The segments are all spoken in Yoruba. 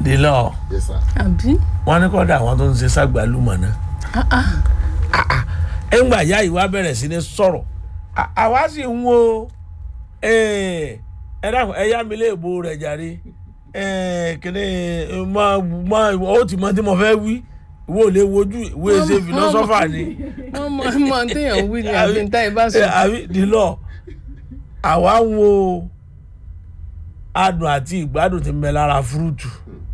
délọ yes sir. àbí wọn ní kọ́dà àwọn tó ń ṣe ságbàlúmọ̀ náà Ah, ah. ẹ̀ngbà ìyá ìwà bẹ̀rẹ̀ sí ní sọ̀rọ̀ À- àwa sì ń wo ẹ dákun ẹ yá mi léèbó rẹ̀ jàre ẹ kíní mọ mọ ó ti mọ tí mo fẹ́ wí ìwọ ò lè wojú ìwé ṣe fìlọ́sọ́fà ni wọ́n mọ mọ téèyàn wí ni àbí níta ìbá sọ. ẹ, àbí dìlọ àwa ń wo adùn àti ìgbádùn tí ń bẹ lára fúrúùtù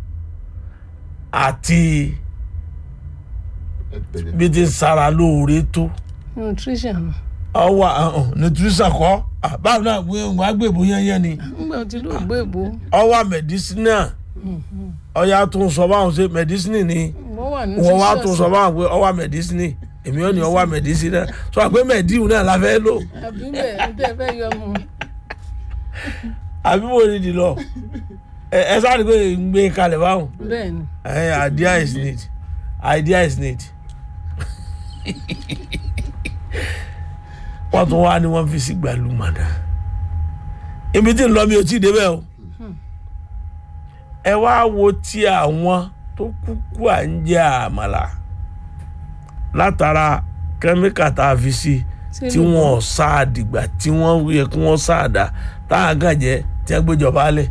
àti ẹ bẹ̀rẹ̀ bí ti ń sara lóore tó nutrition ọwọ nutrition kọ Ah, báwo náà wọn á gbèbó yẹnyẹn ni nígbà tí ló gbé ìbò ọwọ medicinal ọyà tó ń sọ báwọn ṣe medicinal ni wọ́n wà ní wọn wá tó ń sọ báwọn pé ọwọ medicinal èmi ò ní ọwọ medicinal sọ pé mediu náà la fẹ́ lò àbí bẹ́ẹ̀ ní tẹ́ fẹ́ yọ mu. àbí mo ní di lọ ẹ ẹ sáré pé ń gbé kalẹ̀ báwọn bẹ́ẹ̀ ni ẹ idea is need idea is need wọ́n tún wá ní wọ́n fi sí gbàlúmọ̀dá ibi tí ń lọ mi ò tí ì débẹ̀ o ẹ wá wo ti àwọn tó kúkú à ń jẹ àmàlà látara kẹ́míkà tá a fi sí tí wọ́n sá dìgbà tí wọ́n yẹ kí wọ́n sá dà tá a gàn jẹ́ tí wọ́n gbéjọba lẹ̀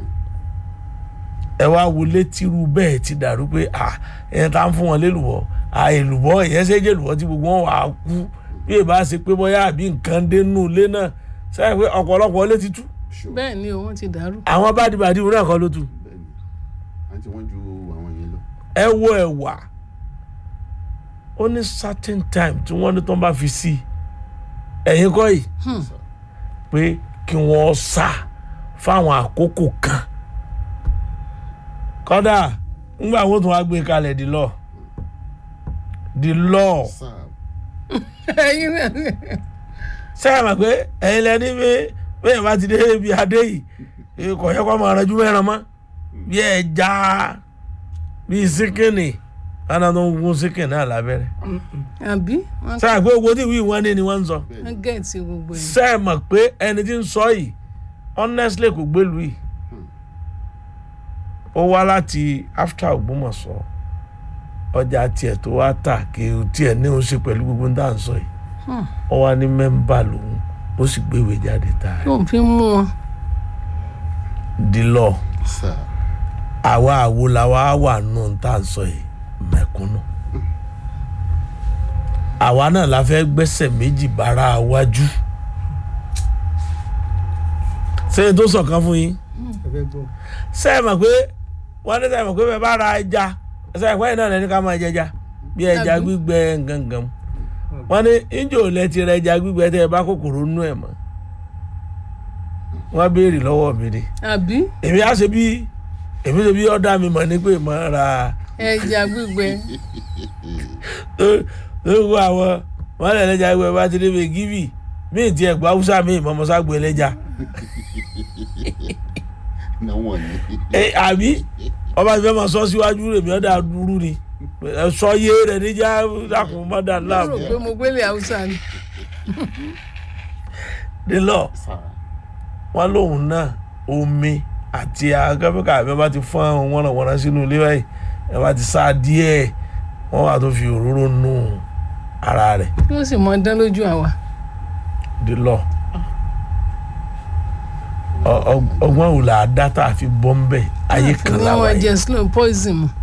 ẹ wá wo létírú bẹ́ẹ̀ ti dàrú pé à ẹ̀yẹn tá ń fún wọn lélùbọ́ à èlùbọ́ ìyẹn ṣe jẹ́ èlùbọ́ tí gbogbo wọn wà á kú bí èbá ṣe pé bóyá àbí nǹkan dénú ilé náà sẹ́yìn pé ọ̀pọ̀lọpọ̀ ilé ti tú sure bẹ́ẹ̀ ni òun ti dàrú. àwọn bádìbàdì wọn náà kọ́ ló tú bẹ́ẹ̀ni àǹtí wọ́n ju àwọn yẹn lọ. ẹ wo ẹ̀wà ó ní certain time tí wọ́n ní tó ń bá fi sí ẹ̀yìn kọ́ yìí sir. pé kí wọ́n sá fáwọn àkókò kan kọ́dà ńgbà wọn tún wá gbé kalẹ̀ di lọ di lọ sir ẹyin náà sẹ́yìn mọ̀ pé ẹ̀yin lẹ́ni bí bẹ́ẹ̀ bá ti dé ibi adé yìí kò yẹ kó máa ranjú mẹ́ran mọ́ bí ẹja bí síkìnì lánàá tó ń gún síkìnì náà lábẹ́rẹ́ àbí wọ́n sẹ́yìn pé owó tí ìwé wọn ní ni wọ́n ń sọ wọ́n gẹ̀ẹ́tì gbogbo ẹ̀. sẹ́yìn mọ̀ pé ẹni tí ń sọ yìí honestly kò gbélu yìí ó wá láti after Ògbómọ̀ṣọ́ ọjà tiẹ̀ tó wá tà kí o tiẹ̀ ní o ṣe pẹ̀lú gbogbo ní à ń sọ yìí Hmm. ó wá ní mẹ́ńbà lòun ó sì gbéwèé jáde tààrà tó ń fi mú wọn. di lọ sir àwa àwo làwa wà nù tá à ń sọ yìí mẹ̀kúnnù àwa náà la fẹ́ gbẹ́sẹ̀ méjì bára wájú sẹ́yìn tó sọ̀kan fún yín sẹ́yìn mọ̀ pé wọ́n ní sẹ́yìn mọ̀ pé bẹ́ẹ̀ bá ra ẹja sẹ́yìn pé náà lẹ́ni ká máa jẹja bí ẹja Àbí? gbígbẹ gangan wọ́n ní ìjọ lẹ ti rẹ ẹja gbígbẹ tẹ́ ẹ bá kòkòrò nú ẹ̀ mọ́ wọ́n béèrè lọ́wọ́ mi ni àbí èmi á ṣe bí èmi ṣe bí ọ̀dà mi mọ̀ ní pé mo ra ẹja gbígbẹ lóko àwọn wọn lè lẹ́jà gbé bá ti débi gíbì míì tí ẹ̀gbọ́n haúsá míì mọ̀mọ́sá gbé lẹ́jà náà wọ̀n ní. ẹ àbí ọba ti fẹ́ máa sọ síwájú rèmi ọ̀dà dúró ni ẹ sọ yé rẹ níjà dàkún mọ́dà mo rò láàmú pé mo gbélé haúsá ni. nílọ sir wọn lóhùn náà omi àti akẹ́kọ̀ọ́ àbí ọba ti fọ́n àwọn wọ́nàwọ́nà sínú ilé báyìí ẹ bá ti sá díẹ̀ wọ́n wà tó fi òróró nù ara rẹ̀ kí wọ́n sì mọ dán lójú àwa. di lọ Ọ- ọ- ọgbọ́n wò là á dá tá a fi bọ́ ń bẹ̀ ayé kan wọ́n láwa wọ́n jẹ yìí slow poison mu.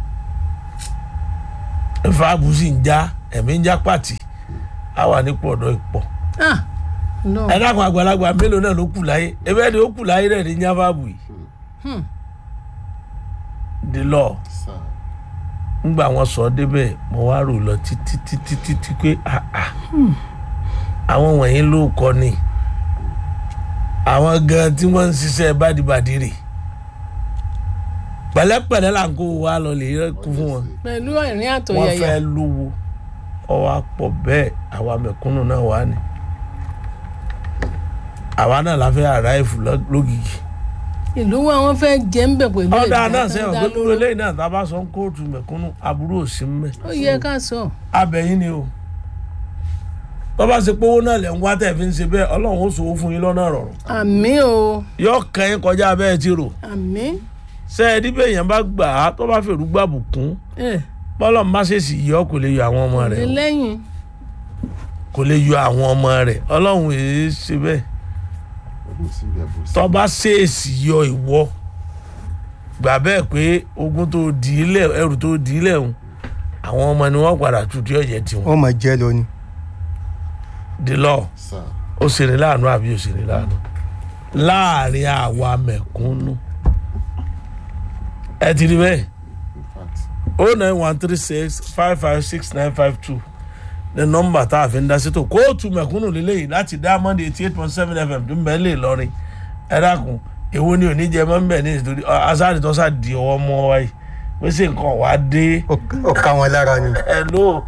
ẹ̀fọ́ àbùsí ń já ẹ̀mí ń já pàtì á wà nípò ọ̀dọ́ ìpọ̀ ah no ẹ dákun àgbàlagbà mélòó náà ló kù láyé ẹbẹ́ ni ó kù láyé rẹ̀ ní jáfàbù yìí Hmm. di lọ sir ńgbà wọn sọ ọ́ débẹ̀ mo wá rò lọ títí títí títí pé ah ah àwọn wọ̀nyí ló kọ́ ni àwọn gan tí wọ́n ń ṣiṣẹ́ bádìbàdì rè pẹ̀lẹ́pẹ̀lẹ́ là ń kó wa lọ lè kú fún wọn pẹ̀lú ẹ̀rín wọ́n àtọ̀yàyà fẹ́ lówó ọwọ́ pọ̀ bẹ́ẹ̀ àwa mẹ̀kúnnù náà wà ní àwa náà la fẹ́ àráìfù lọ- lógìkì ìlú wa wọn fẹ́ jẹ́ ń bẹ̀ pẹ̀lú ọ̀dà ẹ̀dá náà tó sẹ́wọ̀n dá pé dúró lóró. lẹ́yìn náà tá a bá sọ ń kóòtù mẹ̀kúnnù aburú òsì ń mẹ́ ó yẹ ká sọ abẹ́yìn ni o tó bá ṣe pówó náà lẹ̀ ń wá tẹ̀ fi ń ṣe bẹ́ẹ̀ ọlọ́run ó ṣòwò fún yín lọ́nà rọrùn àmì o yóò kàn yín kọjá bẹ́ẹ̀ ti rò àmì ṣe é dípẹ́ èèyàn bá gbà á tó bá fèrú gbàbùkún ẹ bọ́lọ̀ má ṣe sì yọ kò lè yọ àwọn ọmọ rẹ̀ o. lẹ́yìn kò lè yọ àwọn ọmọ rẹ̀ ọlọ́run èé ṣe bẹ́ẹ̀ ọdún síbi àbòsí. tó bá ṣèèṣì yọ ìwọ gbà bẹ́ẹ̀ pé ogun tó dì í lẹ̀ ẹrù tó dì í lẹ̀ ń àwọn ọmọ ni wọ́n padà tù tí ọ̀jẹ̀ tiwọn wọ́n máa jẹ́ lọ ni. the law sá ó ṣe ní láàánú àbí ó ṣe ní láàánú láàrin àwa mẹ̀kúnnù ẹ ti rí bẹ́ẹ̀ in fact o nine one three six five five six nine five two ní nọ́mbà tá a fi ń dá sí tó kóòtù mẹ̀kúnnù lélẹ́yìí láti diamond eighty eight point seven fm tó ń bẹ́ẹ̀ lè lọ́rin ẹ dákun èwo ni òní jẹ mọ́ ń bẹ̀ ní ìtòrí asáàdì tó sáà di ọwọ́ mọ́ wáyé pèsè nǹkan wàá dé Ó- ó ká wọn lára ni. ẹ ló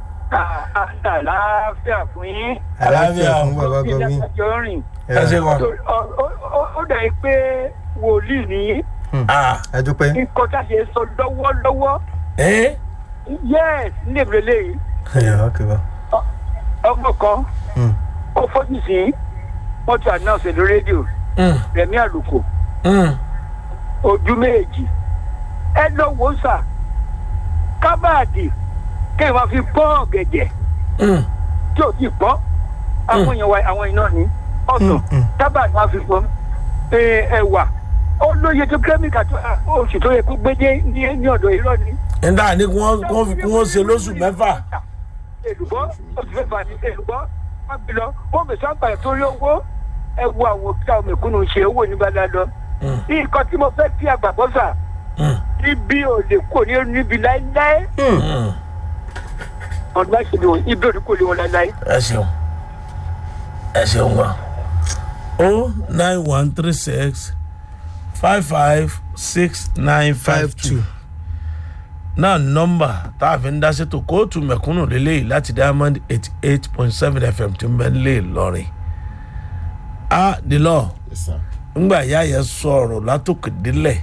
àlàáfíà fún yín àlàáfíà fún bàbá bí gọbí. ìdájọ́ rìn ẹ ṣe kan Ó- ó- ó- ó dà yín pé wòlíì ní ah ẹ dúpẹ́. nǹkan tá a ṣe sọ lọ́wọ́lọ́wọ́ ẹ yes ní ìbílẹ̀ lẹ́yìn ẹ̀yà kẹwàá. ọmọ kan Hmm. ó fojú sí wọ́n ti announce lórí rédíò mm, rẹ̀mí àlùkò mm, ojú méjì ẹ lọ wò ó sà kábàdì kéèyàn máa fi pọ́n ọ̀gẹ̀dẹ̀ mm, tí ò tí pọ́n àwọn èèyàn wa àwọn iná ní ọ̀sán Mm, mm. kábàdì máa fi pọ́n ẹ, ẹ̀wà ó lóye tó kẹ́míkà tó à, oṣù tó yẹ kó gbédé ní ní ọ̀dọ̀ irọ́ ni. ẹ dáa ní kí wọ́n kí wọ́n fi- kí wọ́n ṣe lóṣù mẹ́fà èlùbọ́ oṣù mẹ́fà ní èlùbọ́ wọ́n gbé lọ wọ́n bẹ̀ sábà torí owó ẹ wo àwọn òkúta mẹ̀kúnnù ṣe owó nígbàdá lọ. Mm. nǹkan tí mo fẹ́ kí àgbàgbọ́ sà Mm, ibi ò lè kó ní níbi láéláé mm. ọdún bá ṣe lè wọn ibi ò ní kó lè wọn láéláé. ẹ ṣeun ẹ ṣeun wa o nine one three six five five six nine five two náà nọ́mbà tá a fi ń dá sétò kóòtù mẹ̀kúnnù lélẹ́yìí láti diamond eighty eight point seven fm tí ń bẹ lé lọ́rin a the law yes sir ńgbà ìyá yẹn sọ̀rọ̀ látòkè délẹ̀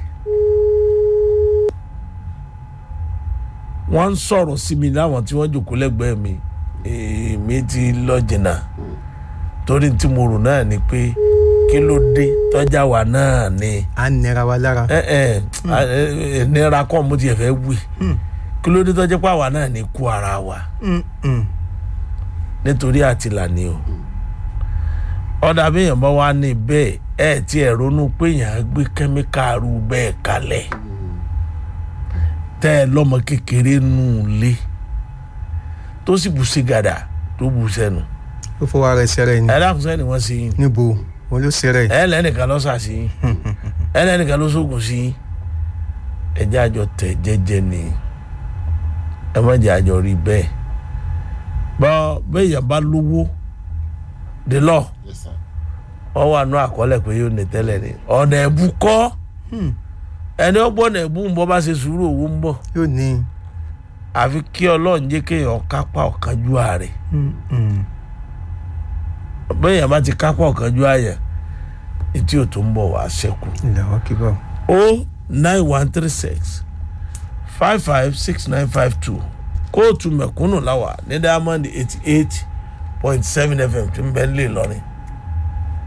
wọ́n ń sọ̀rọ̀ sí mi láwọn tí wọ́n jòkó lẹ́gbẹ̀ẹ́ mi èmi ti lọ jìnnà torí tí mo rò náà ni pé kí ló dé tọ́jà wa náà ni à ń nira wa lára. ẹ ẹ ẹ nira kọ́ mo tiẹ̀ fẹ́ wí kí ló dé tọ́jà pé àwa náà ni kú ara wa Mm, mm. nítorí àtìlà ni o ọ̀dà béèyàn bá wà ní bẹ́ẹ̀ ẹ̀ tí ẹ̀ ronú pé èèyàn á gbé kẹ́míkà rú bẹ́ẹ̀ kalẹ̀ tẹ́ ẹ lọ́mọ kékeré nù lé tó sì bù sí gàdà tó bù sẹ́nu ó fọwọ́ ara ẹ̀ sẹ́rẹ̀ ni. ẹ dákun sẹ́ni wọ́n sí yín níbo wọn ló sẹ́rẹ̀. ẹ lẹ́nìkan ló sà sí yín ẹ lẹ́nìkan ló sóògùn sí yín ẹ jẹ́ àjọ tẹ̀ jẹ́jẹ́ ni ẹ má jẹ́ àjọ rí bẹ́ẹ̀ bọ́ béèyàn bá lówó dé lọ́ọ̀ yes sir wọ́n wà nú àkọọ́lẹ̀ pé yóò ní tẹ́lẹ̀ ni ọ̀nà ẹ̀bù kọ́ ẹni ó gbọ́ ọ̀nà ẹ̀bù ń bọ́ bá ṣe sùúrù owó ń bọ̀ yóò ní. àfi kí ọlọ́run jẹ́ kéèyàn kápá ọ̀kanjú ààrẹ Mm, mm. bẹ́ẹ̀yàn bá ti kápá ọ̀kanjú ààyè etí ò tó ń bọ̀ wá ṣẹ́kù ilẹ̀ wa kí bá. o nine one three six five five six nine five two kóòtù mẹ̀kúnnù láwà ní diamond eighty eight point seven fm tí ń bẹ́ẹ̀ lè lọ́rin